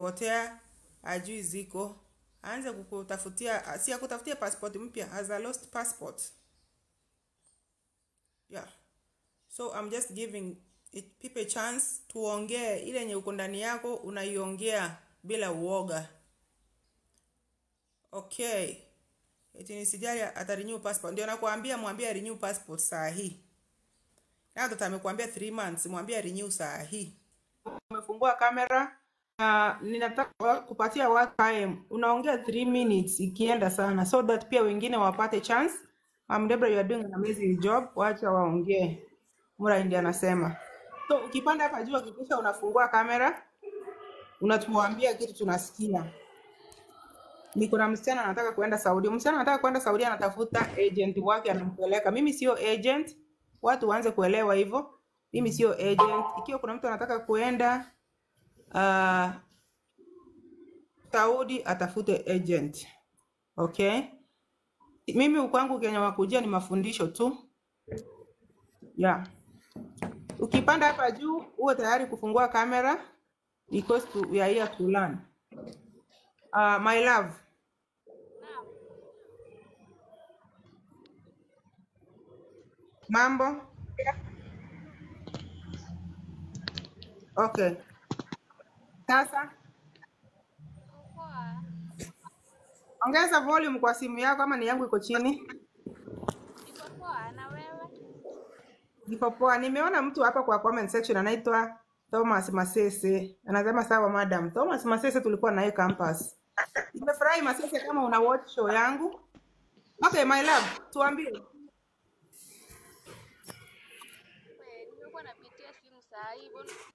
potea ajui ziko aanze kukutafutia si akutafutia passport mpya as a lost passport yeah so i'm just giving it people a chance tuongee ile yenye uko ndani yako unaiongea bila uoga okay eti nisijali atarenew passport ndio nakwambia mwambie renew passport saa hii na mtoto amekuambia 3 months mwambie renew saa hii umefungua kamera na ninataka kupatia watu time unaongea 3 minutes ikienda sana so that pia wengine wapate chance um, Debra, you are doing an amazing job wacha waongee Mura ndiye anasema so ukipanda hapa juu hakikisha unafungua kamera unatuambia kitu tunasikia niko na msichana anataka kuenda Saudi. Msichana anataka kuenda Saudi, anatafuta agent wake anampeleka. Mimi sio agent, watu waanze kuelewa hivyo. Mimi sio agent. Ikiwa kuna mtu anataka kuenda uh, Saudi, atafute agent. Okay, mimi kwangu Kenya wakujia ni mafundisho tu yeah. Ukipanda hapa juu uwe tayari kufungua kamera because to, we are here to learn. Uh, my love, mambo okay. Sasa Poa. ongeza volume kwa simu yako, ama ni yangu iko chini? Niko poa na wewe? Niko poa. Nimeona mtu hapa kwa comment section anaitwa Thomas Masese, anasema sawa madam. Thomas Masese tulikuwa naye campus. Nimefurahi Masese, kama una watch show yangu. Okay my love, tuambie We, nimekuwa napitia simu saa hii, mbona